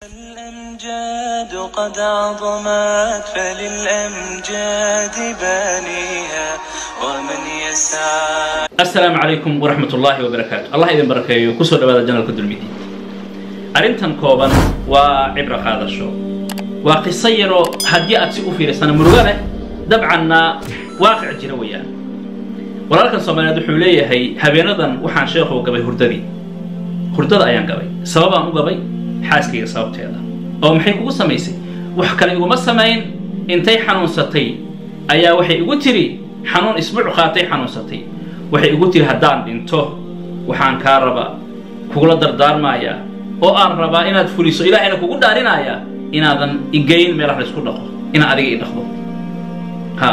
الأمجاد قد عظمت فللأمجاد بانيها ومن يسعى asalaamu calaykum waraxmat ullaahi wabarakaatu allah idin barakeeyo kusoo dhawaada janalka dulmidi arrintan kooban waa cibro qaadasho waa qiso yaroo haddii aad si u fiirisana murugo leh dabcanna waaqic jira weeyaan walaalkan soomaaliyeed wuxuu leeyahay habeenadan waxaan sheekhow gabay hurdadii hurdada ayaan gabay sababaan u gabay xaaskayga sababteeda oo maxay kugu samaysay wax kale iguma samayn intay xanuunsatay ayaa waxay igu tiri xanuun isbuuc qaatay xanuunsatay waxay igu tiri haddaan dhinto waxaan kaa rabaa kugula dardaarmayaa oo aan rabaa inaad fuliso ilaahayna kugu dhaarinayaa inaadan igeyn meelaha la isku dhaqo inaad adiga i dhaqdo ha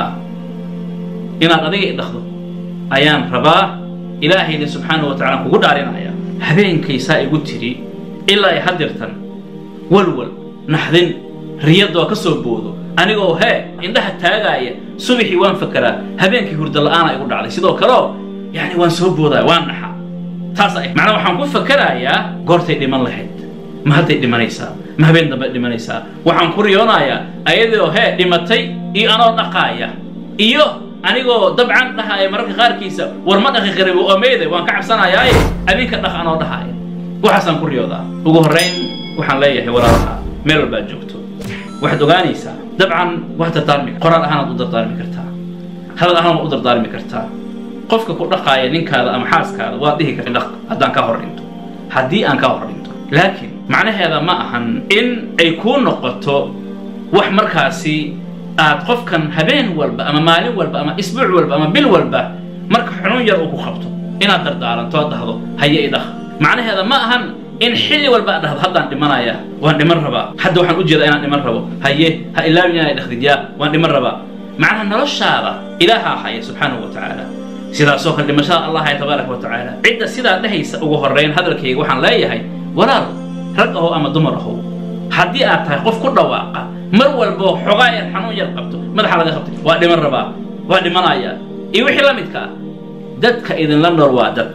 inaad adiga i dhaqdo ayaan rabaa ilaahayna subxaanahu wa tacala kugu dhaarinaya habeenkaysaa igu tiri ilaa ay hadirtan walwal naxdin riyadoo ka soo boodo anigoo hee indhaha taagaaya subaxii waan fakeraa habeenkii hurdo la'aana igu dhacday sidoo kaleo yani waan soo boodaya waan naxa taas ay macnaa waxaan ku fakerayaa goortay dhiman lahayd ma hadday dhimanaysaa ma habeen dambe dhimanaysaa waxaan ku riyoonayaa ayadoo hee dhimatay iyo anoo dhaqaaya iyo anigoo dabcan dhahaaya mararka qaarkiisa war ma dhaqi karibo oo meede waan ka cabsanayaaye adinka dhaq anoo dhahaaya waxaasaan ku riyoodaa ugu horrayn waxaan leeyahay walaalaha meel walbaad joogto waxaad ogaanaysaa dabcan waad dardaarmi qoraal ahaanaad u dardaarmi kartaa hadal ahaan waad u dardaarmi kartaa qofka ku dhaqaaya ninkaada ama xaaskaada waad dhihi karta dhaq haddaan ka hor dhinto haddii aan ka hor dhinto laakiin macnaheeda ma ahan in ay kuu noqoto wax markaasi aad qofkan habeen walba ama maalin walba ama isbuuc walba ama bil walba marka xanuun yar uu ku qabto inaad dardaaranto ad dhahdo haye i dhaq macnaheeda ma ahan in xilli walba aad dhahdo haddaan dhimanaya waan dhiman rabaa hadda waxaan u jeedaa inaan dhiman rabo haye ha ilaawin inaa dhakdid yaa waan dhiman rabaa macnaha noloshaada ilaahaa haya subxaanahu wa tacaala sidaasoo kale dhimashada allah haya tabaaraka wa tacaala cidda sidaa dhehaysa ugu horrayn hadalkayga waxaan leeyahay walaal rag ahow ama dumar ahow haddii aad tahay qof ku dhawaaqa mar walboo xogaa yar xanuun yar qabto madaxa laga qabtay waa dhiman rabaa waa dhimanaya iyo wixii la midka ah dadka idinla nool waa dad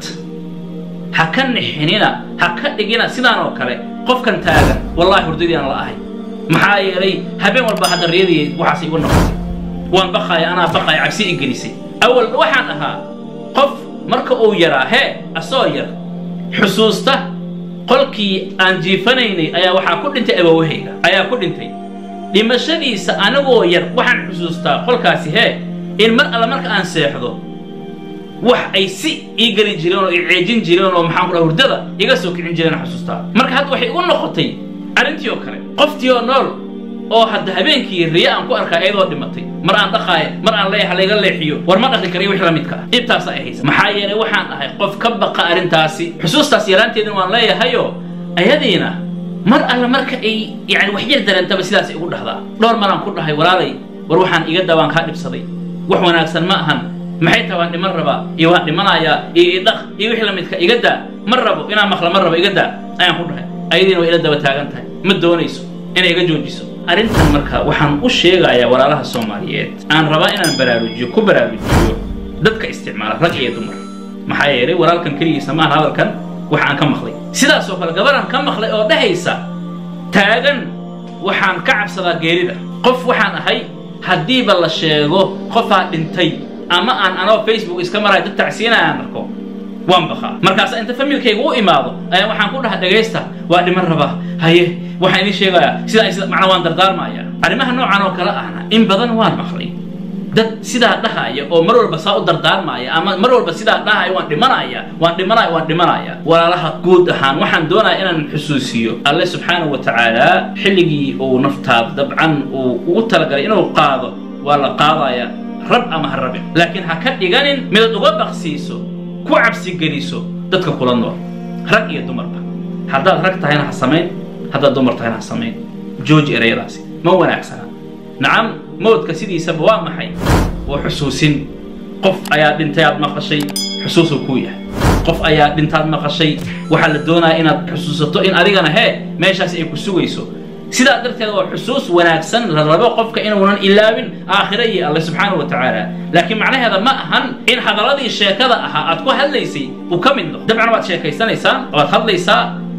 ha ka nixinina ha ka dhigina sidaan oo kale qofkan taagan wallahi hurdadii aan la ahay maxaa yeelay habeen walba hadda riyadii waxaas igu noqotay waan baqaaya anaa baqaaya cabsi i gelisay awal waxaan ahaa qof marka uu yaraa hee asoo yar xusuusta qolkii aan jiifanaynay ayaa waxaa ku dhintay abawahayga ayaa ku dhintay dhimashadiisa anigoo yar waxaan xusuustaa qolkaasi hee in mar alla marka aan seexdo wax ay si ii geli jireen oo i ceejin jireen oo maxaan ku dhaha hurdada iga soo kicin jireen xusuustaa marka hadda waxay igu noqotay arrintii oo kale qoftii oo nool oo hadda habeenkii riya aan ku arkaa iyadoo dhimatay mar aan dhaqaaya mar aan leeyaha layga leexiyo war ma dhaqi karayo wix la midka ah dhibtaasa ay haysa maxaa yeelay waxaan ahay qof ka baqa arrintaasi xusuustaas yaraanteedina waan leeyahayoo ayadiina mar alla marka ay yani wax yar dareentaba sidaas igu dhahdaa dhowr maraan ku dhahay walaalay war waxaan iga daa waan kaa dhibsaday wax wanaagsan ma ahan maxay tahay waan dhiman rabaa iyo waan dhimanayaa iyo idhaq iyo wixii la midka iga daa ma rabo inaan maqla ma rabo iga daa ayaan ku dhahay ayadiina way ila daba taagan tahay ma doonayso inay iga joojiso arrintan marka waxaan u sheegayaa walaalaha soomaaliyeed aan rabaa inaan baraarujiyo ku baraarujiyo dadka isticmaala rag iyo dumar maxaa yeelay walaalkan keligiisa maahan hadalkan waxa aan ka maqlay sidaasoo kale gabaraan ka maqlay oo dhehaysa taagan waxaan ka cabsadaa geerida qof waxaan ahay haddiiba la sheego qofaa dhintay ama aan anoo facebook iska marayo dad tacsiinaya aan arko waan baqaa markaasa inta familkayga u imaado ayaa waxaan ku dhaha dhagaysta waa dhiman rabaa haye waxaan idiin sheegayaa sidaa sida macnaa waan dardaarmaya arrimaha noocan oo kale ahna in badan waan maqlay dad sidaa dhahaya oo mar walba saa u dardaarmaya ama mar walba sidaa dhahaya waan dhimanaya waan dhimanaya waan dhimanaya walaalaha guud ahaan waxaan doonaya inaan xusuusiyo alle subxaanahu wa tacaala xilligii uu naftaada dabcan uu ugu talagalay inuu qaado waa la qaadaya rab ama ha rabin laakiin ha ka dhiganin midaad uga baqsiiso ku cabsigeliso dadka kula nool rag iyo dumarba haddaad rag tahayna ha samayn haddaad dumar tahayna ha samayn jooji erayadaasi ma wanaagsana nacam mawdka sidiisaba waa maxay waa xusuusin qof ayaa dhintay aad maqashay xusuusuu kuu yahay qof ayaa dhintaad maqashay waxaa la doonaya inaad xusuusato in adigana hee meeshaasi ay ku sugayso sidaa darteed waa xusuus wanaagsan la rabo qofka inuunan ilaabin aakhira iyo alle subxaanahu wa tacaala laakiin macnaheeda ma ahan in hadaladii sheekada ahaa aad ku hadlaysay uu ka mid noqdo dabcan waad sheekaysanaysaan waad hadlaysaa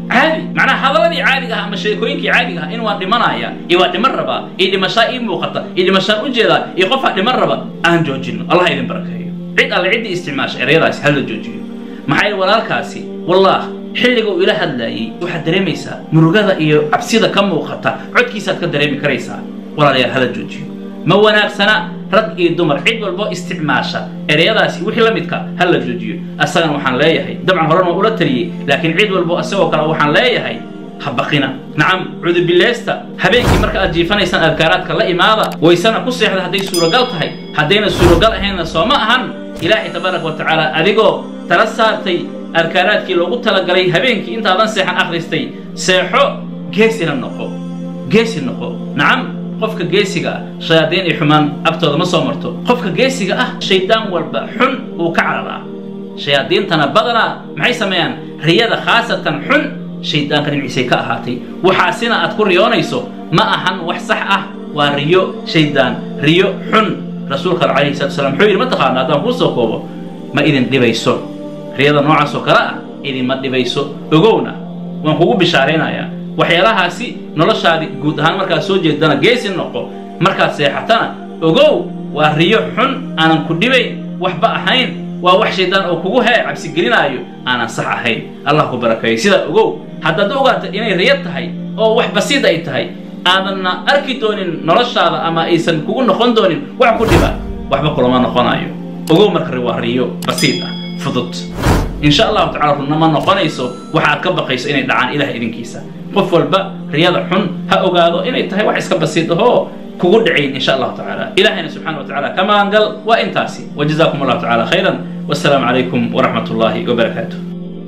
caadi macnaha hadaladii caadiga ah ama sheekooyinkii caadiga ah in waan dhimanaya iyo waa dhiman rabaa iyo dhimashaa ii muuqata iyo dhimashaan ujeedaa iyo qofaa dhiman raba aan joojino allah idin barakeeyo cid alle ciddii isticmaasha ereyadaasi hala joojiyo maxaa yeele walaalkaasi wallah xilliga uu ila hadlaayey waxaad dareemaysaa murugada iyo cabsida ka muuqata codkiisaad ka dareemi karaysaa walaalayaal hala joojiyo ma wanaagsana rag iyo dumar cid walbo isticmaasha ereyadaasi wixii la midka ha la joojiyo asagana waxaan leeyahay dabcan horan waa ula taliyey laakiin cid walbo isagoo kale waxaan leeyahay ha baqina nacam cudubileysta habeenkii marka aad jiifanaysaan adkaaraadka la imaada waysana ku seexda hadday suuragal tahay haddayna suuragal ahaynna soo ma ahan ilaahay tabaaraka wa tacaala adigoo tala saartay adkaaraadkii loogu talagalay habeenkii intaadan seexan akhristay seexo geesina noqo geesi noqo nacam qofka geesiga ah shayaadiin iyo xumaan agtooda ma soo marto qofka geesiga ah shaydaan walba xun uu ka cararaa shayaadiintana badanaa maxay sameeyaan riyada khaasatan xun shaydaanka dhinaciisay ka ahaatay waxaasina aad ku riyoonayso ma ahan wax sax ah waa riyo shaydaan riyo xun rasuulka calayhi salatu wasalaam wuxuu yidhi ma taqaana haddaan kuu soo koobo ma idin dhibayso riyada noocaas oo kale ah idinma dhibayso ogowna waan kugu bishaaraynayaa waxyaalahaasi noloshaadi guud ahaan markaad soo jeedana geesi noqo markaad seexatana ogow waa riyo xun aanan ku dhibayn waxba ahayn waa wax shaydaan oo kugu hee cabsigelinaayo aanan sax ahayn allah ku barakeeyo sidaa ogow haddaad ogaata inay riyo tahay oo wax basiid ay tahay aadanna arki doonin noloshaada ama aysan kugu noqon doonin wax ku dhiba waxba kulama noqonayo ogow marka waa riyo basiid ah fudud in sha allahu tacala runna ma noqonayso waxa aad ka baqayso inay dhacaan ilaah idinkiisa qof walba riyada xun ha ogaado inay tahay wax iska basiid ahoo kugu dhacayn in sha allahu tacaala ilahayna subxana wa tacala ka maangal waa intaasi wajazakum allahu tacala khayran wassalaamu calaykum waraxmat ullahi wabarakaatuh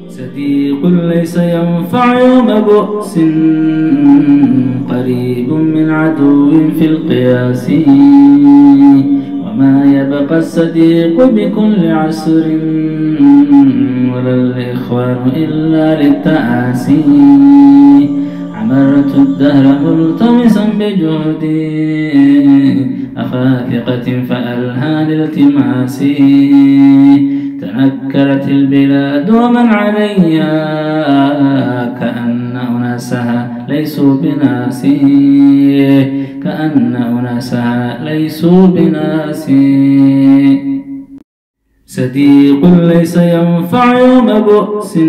صديق ليس ينفع يوم بؤس قريب من عدو في القياس وما يبقى الصديق بكل عسر ولا الإخوان إلا للتآسي عمرت الدهر ملتمسا بجهدي أفاثقة فألهى لالتماسي تنكرت البلاد ومن عليها كأن أناسها ليسوا بناسي كأن أناسها ليسوا بناسي صديق ليس ينفع يوم بؤس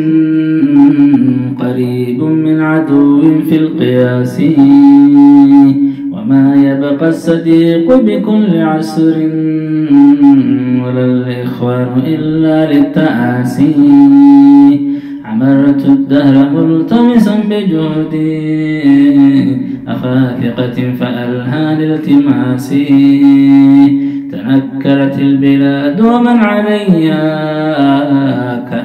قريب من عدو في القياس وما يبقى الصديق بكل عسر ولا الإخوان إلا للتآسي عمرت الدهر ملتمسا بجهدي أفاثقة فألهى لالتماسي تنكرت البلاد ومن عليها